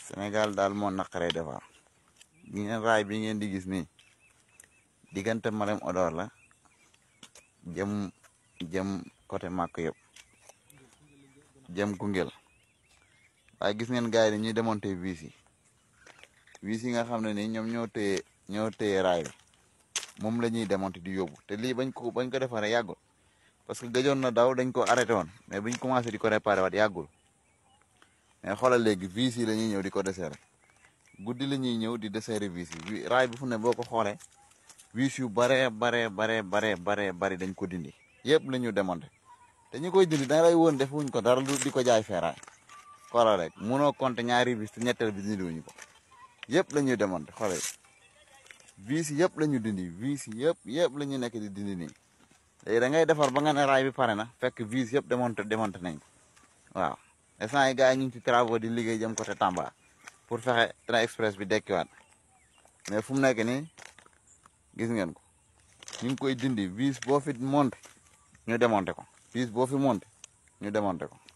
Sénégal daal moo naqaree defar gi ngeen raay bi ngeen di gis nii diggante Malem Odor la jëm jëm côté màkk yëpp jëm Koungheul waaye gis ngeen gars yi dañuy démonter vis yi vis yi nga xam ne nii ñoom ñoo téye ñoo téye raay bi moom la ñuy démonter di yóbbu te lii bañ ko bañ ko defaree yàggul parce que gëjoon na daw dañ ko arrêté woon mais buñ commencé di ko réparé waat yàggul mais xoolal léegi vis yi la ñuy ñëw di ko desserré guddi la ñuy ñëw di desserré vis yi raay bi fu ne boo ko xoolee vis yu baree baree baree baree baree bari dañ ko dindi yëpp la ñu démonté te ñu koy dindi da lay woon defuñ ko dara lu di ko jaay feeraay xoolal rek munoo compter ñaari vis te ñetteel bi dindi wuñu ko yëpp la ñuy démonté xoolal vis yëpp la ñu dindi vis yëpp yëpp la ñu nekk di dindi nii léegi da ngay defar ba nga ne raay bi pare na fekk vis yëpp démonté démonté nañ ko waaw instant yi gars yi ñu ngi ci travaux di liggéey jëm côté Tamba pour fexe train express bi dekkiwaat mais fu mu nekk nii gis ngeen ko ñu ngi koy dindi vis boo fi monté ñu démonté ko vis boo fi monté ñu démonté ko